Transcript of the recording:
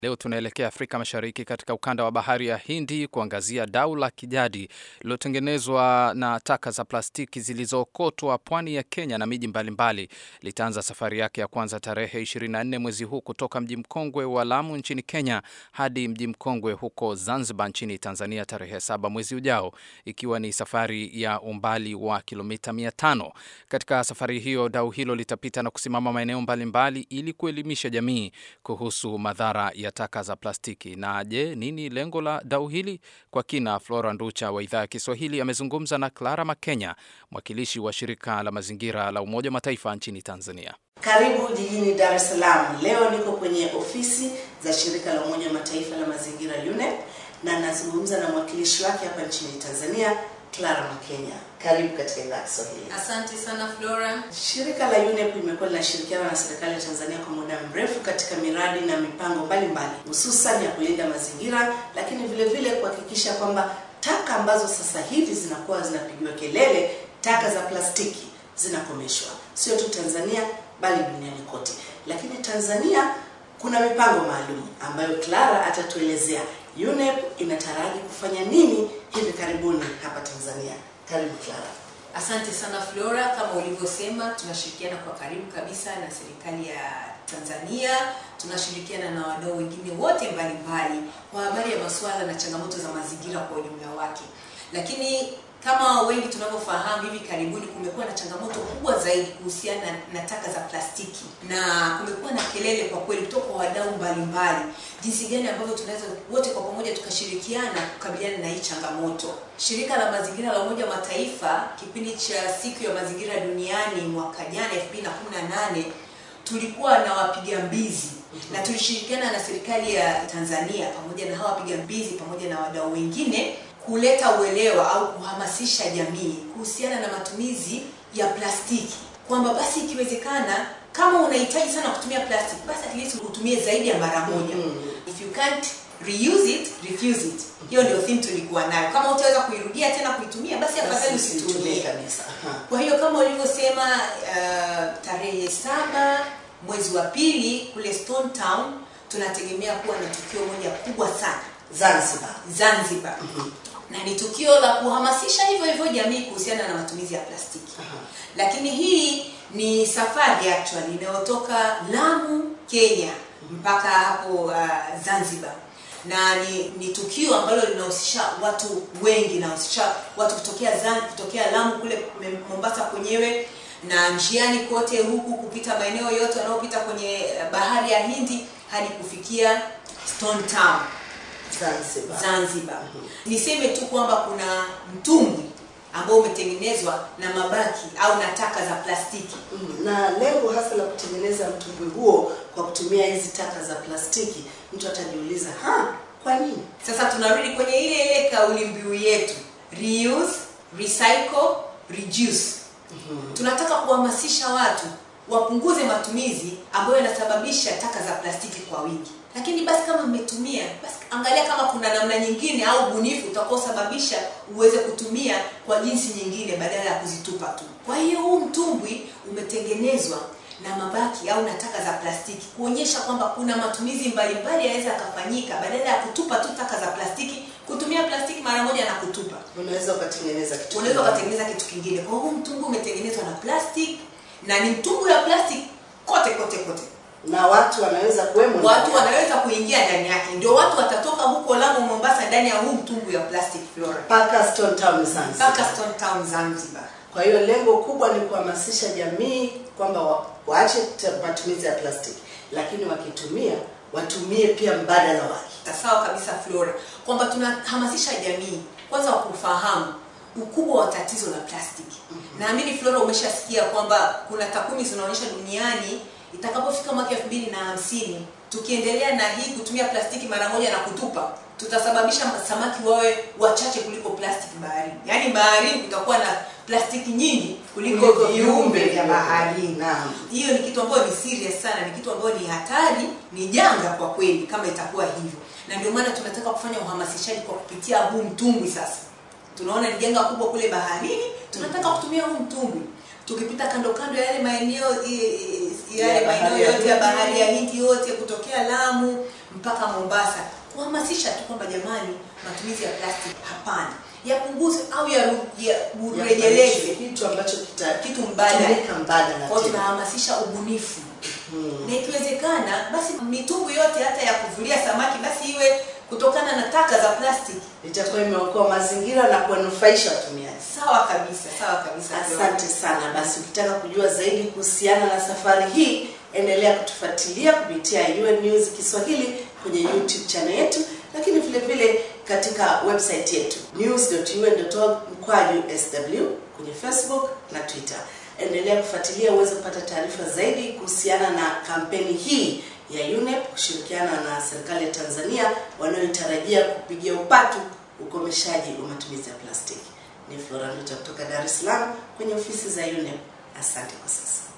Leo tunaelekea Afrika Mashariki katika ukanda wa bahari ya Hindi kuangazia dau la kijadi lililotengenezwa na taka za plastiki zilizookotwa pwani ya Kenya na miji mbalimbali. Litaanza safari yake ya kwanza tarehe 24 mwezi huu kutoka mji mkongwe wa Lamu nchini Kenya hadi mji mkongwe huko Zanzibar nchini Tanzania tarehe saba mwezi ujao, ikiwa ni safari ya umbali wa kilomita 500. Katika safari hiyo, dau hilo litapita na kusimama maeneo mbalimbali ili kuelimisha jamii kuhusu madhara ya taka za plastiki. Na je, nini lengo la dau hili? Kwa kina, Flora Nducha wa idhaa ya Kiswahili amezungumza na Clara Makenya, mwakilishi wa shirika la mazingira la Umoja wa Mataifa nchini Tanzania. Karibu jijini Dar es Salaam. Leo niko kwenye ofisi za shirika la Umoja wa Mataifa la mazingira UNEP na nazungumza na mwakilishi wake hapa nchini Tanzania Clara Makenya. Karibu katika idhaa ya Kiswahili. Asante sana Flora. Shirika la UNEP limekuwa linashirikiana na serikali ya Tanzania kwa muda mrefu katika miradi na mipango mbalimbali, hususan ya kulinda mazingira, lakini vile vile kuhakikisha kwamba taka ambazo sasa hivi zinakuwa zinapigiwa kelele, taka za plastiki zinakomeshwa, sio tu Tanzania bali duniani kote. Lakini Tanzania kuna mipango maalum ambayo Clara atatuelezea. UNEP inataraji kufanya nini hivi karibuni hapa Tanzania? Karibu Clara. Asante sana Flora, kama ulivyosema, tunashirikiana kwa karibu kabisa na serikali ya Tanzania, tunashirikiana na wadau wengine wote mbalimbali kwa habari ya masuala na changamoto za mazingira kwa ujumla wake. Lakini kama wengi tunavyofahamu, hivi karibuni kumekuwa na changamoto kubwa zaidi kuhusiana na, na taka za plastiki, na kumekuwa na kelele kwa kweli kutoka kwa wadau mbalimbali, jinsi gani ambavyo tunaweza wote kwa pamoja tukashirikiana kukabiliana na hii changamoto. Shirika la mazingira la Umoja wa Mataifa kipindi cha siku ya mazingira duniani mwaka jana 2018 tulikuwa na wapiga mbizi na tulishirikiana na serikali ya Tanzania pamoja na hawa wapiga mbizi pamoja na wadau wengine kuleta uelewa au kuhamasisha jamii kuhusiana na matumizi ya plastiki, kwamba basi ikiwezekana, kama unahitaji sana kutumia plastiki, basi at least utumie zaidi ya mara moja. If you can't reuse it, refuse it. Hiyo ndio theme tulikuwa nayo. Kama utaweza kuirudia tena kuitumia, basi afadhali Basi usitumie usitumie. kabisa. Aha. Kwa hiyo kama ulivyosema, uh, tarehe saba mwezi wa pili kule Stone Town tunategemea kuwa na tukio moja kubwa sana Zanzibar. Zanzibar na ni tukio la kuhamasisha hivyo hivyo jamii kuhusiana na matumizi ya plastiki. Aha. Lakini hii ni safari actually inayotoka Lamu Kenya mpaka hapo uh, Zanzibar na ni, ni tukio ambalo linahusisha watu wengi, linahusisha watu kutokea Zan, kutokea Lamu kule Mombasa kwenyewe na njiani kote huku kupita maeneo yote yanayopita kwenye uh, bahari ya Hindi hadi kufikia Stone Town Zanzibar. Zanzibar. Niseme tu kwamba kuna mtumbwi ambao umetengenezwa na mabaki au na taka za plastiki. Mm, na lengo hasa la kutengeneza mtumbwi huo kwa kutumia hizi taka za plastiki, mtu atajiuliza ha, kwa nini? Sasa tunarudi kwenye ile ile kauli mbiu yetu, reuse, recycle, reduce. Tunataka kuhamasisha watu wapunguze matumizi ambayo yanasababisha taka za plastiki kwa wingi. Lakini basi kama mmetumia, basi angalia kama kuna namna nyingine au bunifu utakaosababisha uweze kutumia kwa jinsi nyingine badala ya kuzitupa tu. Kwa hiyo huu mtumbwi umetengenezwa na mabaki au na taka za plastiki kuonyesha kwamba kuna matumizi mbalimbali yanaweza yakafanyika badala ya kutupa tu taka za plastiki, kutumia plastiki mara moja na kutupa Unaweza ukatengeneza kitu. unaweza kingine. ukatengeneza kitu kingine. Kwa hiyo huu mtungu umetengenezwa na plastic na ni mtungu ya plastic kote kote kote, na watu wanaweza kuwemo. watu ndani. wanaweza kuingia ndani yake. Ndio watu watatoka huko Lamu, Mombasa ndani ya huu mtungu ya plastic Flora mpaka Stone Town Zanzibar. mpaka Stone Town Zanzibar. Kwa hiyo lengo kubwa ni kuhamasisha jamii kwamba wa, waache te- matumizi ya plastiki, lakini wakitumia watumie pia mbadala wake. Sawa kabisa Flora, kwamba tunahamasisha jamii kwanza kufahamu ukubwa wa tatizo la plastiki. Naamini Flora umeshasikia kwamba kuna takwimu zinaonyesha duniani itakapofika mwaka elfu mbili na hamsini tukiendelea na hii kutumia plastiki mara moja na kutupa, tutasababisha samaki wawe wachache kuliko plastiki baharini. Yaani baharini kutakuwa na plastiki nyingi kuliko Kuliko viumbe vya vilivyo. baharini Naam. hiyo ni kitu ambayo ni serious sana, ni kitu ambayo ni hatari, ni janga kwa kweli kama itakuwa hivyo, na ndio maana tunataka kufanya uhamasishaji kwa kupitia huu mtumbwi. Sasa tunaona ni janga kubwa kule baharini, tunataka kutumia huu mtumbwi tukipita kando kando ya yale maeneo i- i- yale Ya bahari maeneo ya yote ya Hindi. bahari ya Hindi yote kutokea Lamu mpaka Mombasa, kuhamasisha tu kwamba jamani, matumizi ya plastiki hapana, yapunguzwe au yarejeleze kitu ambacho kita kitu mbadala. tumika mbadala Kwa hiyo tena. tunahamasisha ubunifu Hmm. na ikiwezekana basi mitumbwi yote hata ya kuvulia samaki basi iwe kutokana na taka za plastiki. itakuwa imeokoa mazingira na kuwanufaisha watumiaji. Sawa kabisa, sawa kabisa. Asante sana. Basi ukitaka kujua zaidi kuhusiana na safari hii, endelea kutufuatilia kupitia UN News Kiswahili kwenye YouTube channel yetu, lakini vile vile katika website yetu news.un.org mkwaju sw kwenye Facebook na Twitter. Endelea kufuatilia uweze kupata taarifa zaidi kuhusiana na kampeni hii ya UNEP kushirikiana na serikali ya Tanzania wanayotarajia kupigia upatu ukomeshaji wa matumizi ya plastiki. Ni Flora Nduta kutoka Dar es Salaam kwenye ofisi za UNEP. Asante kwa sasa.